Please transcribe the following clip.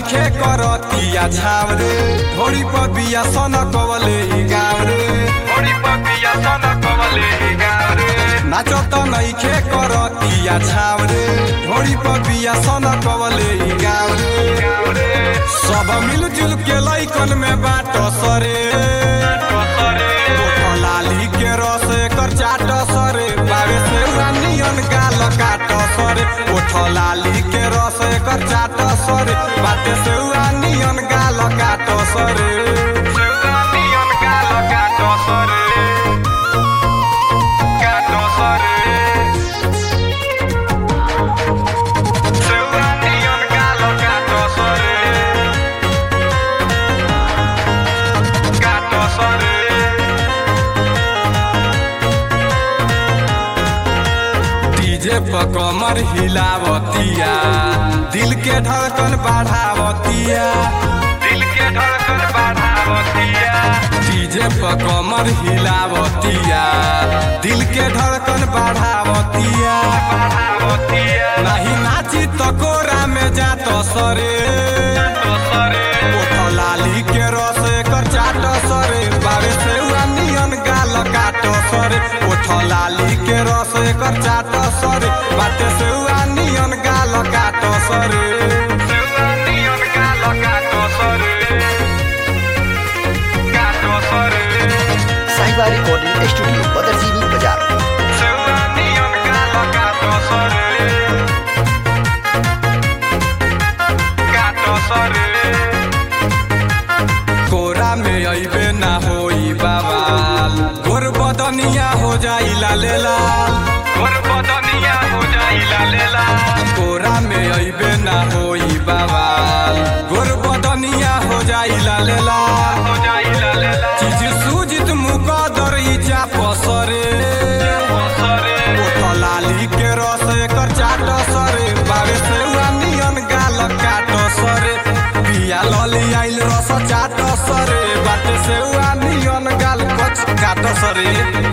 नइखे करतिया झाव रे ढोरी पर बिया सन कवले ई गाव रे ढोरी पर बिया सन कवले ई गाव रे नाचो त नइखे करतिया झाव रे ढोरी पर बिया सन कवले ई गाव रे सब मिलजुल के लइकन में बाट सरे ओठ लाली के रस एकर चाट सरे बावे से नियन गाल काट सरे ओठ लाली के रस एकर चाट सरे बाटे से नियन गाल काट सरे नियन गाल काट सरे काट सरे सेउआ नियन गाल काट सरे काट सरे डीजे पर कमर हिलावतिया दिल के धड़कन बढ़ावतिया दिल के धड़कन बढ़ावतिया डीजे पर कमर हिलावतिया दिल के धड़कन बढ़ावतिया बढ़ावतिया नहीं नाची तो कोरा में जात सरे ओठ लाली के रस एकर चाट सरे बावे से नियन गाल काट सरे ओठ लाली के रस एकर चाट सरे बाटे से नियन गाल काट सरे नियन गाल काट सरे काट सरे साहिबा रिकॉर्डिंग स्टूडियो बदरजीनी बाजार नियन गाल काट सरे काट सरे कोरा में अइबे ना होई बाबाल गोर बदनिया हो जाई लाले लाल गोर बदनिया हो जाई लाले लाल कोरा में अइबे ना होई बाबाल गोर बदनिया हो जाई लाले लाल हो जाई लाले लाल चीज सूजित मुकदर ई चाप सरे ओठ लाली के रस एकर चाट सरे बावे से नियन गाल काट सरे पिया लली आइल रस चाट सरे बाटे से नियन गाल कच काट सरे